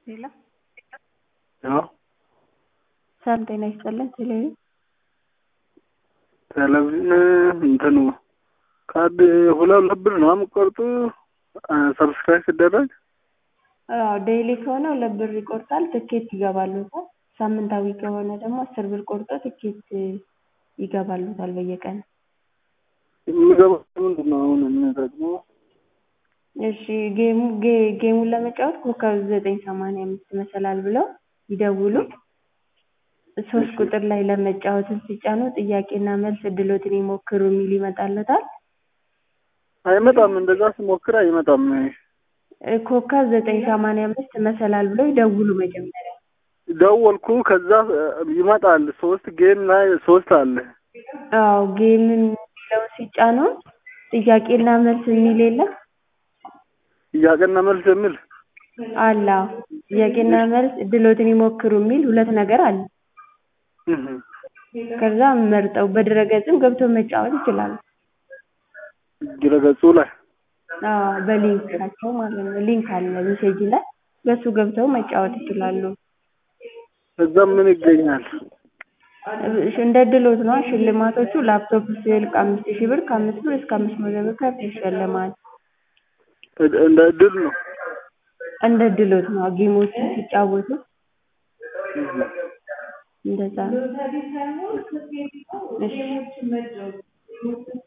ሄሎ አዎ ሰላም ጤና ይስጥልን ቴሌቪዥን ቴሌቪዥን እንትኑ ካርድ ሁለት ሁለት ብር ነው የምትቆርጡ ሰብስክራይብ ሲደረግ አዎ ዴይሊ ከሆነ ሁለት ብር ይቆርጣል ትኬት ይገባልዎታል ሳምንታዊ ከሆነ ደግሞ አስር ብር ቆርጦ ትኬት ይገባልዎታል በየቀኑ የሚገባው ምንድን ነው አሁን የሚጠቅመው እሺ ጌሙ ጌ- ጌሙን ለመጫወት ኮከብ ዘጠኝ ሰማንያ አምስት መሰላል ብለው ይደውሉ ሶስት ቁጥር ላይ ለመጫወትን ሲጫኑ ጥያቄና መልስ እድልዎትን ይሞክሩ የሚል ይመጣልዎታል አይመጣም እንደዛ ስሞክር አይመጣም እ ኮከብ ዘጠኝ ሰማንያ አምስት መሰላል ብለው ይደውሉ መጀመሪያ ደወልኩ ከዛ ይመጣል ሶስት ጌም ላይ ሶስት አለ አዎ ጌም የሚለውን ሲጫኑ ጥያቄና መልስ የሚል የለም ጥያቄና መልስ የሚል አለ አዎ ጥያቄና መልስ እድልዎትን ይሞክሩ የሚል ሁለት ነገር አለ እህ ከዛ መርጠው በድረ-ገጽም ገብተው መጫወት ይችላሉ ድረ-ገጹ ላይ አዎ በሊንካቸው ማለት ነው ሊንክ አለ ሜሴጅ ላይ በሱ ገብተው መጫወት ይችላሉ ከዛ ምን ይገኛል እሺ እንደ እድልዎት ነዋ ሽልማቶቹ ላፕቶፕ ስልክ አምስት ሺህ ብር ከአምስት ብር እስከ አምስት መቶ ብር ካርድ ይሸለማሉ እንደ እድል ነው እንደ እድልዎት ነዋ ጌሞቹን ሲጫወቱ እህ እንደዛ ነው እሺ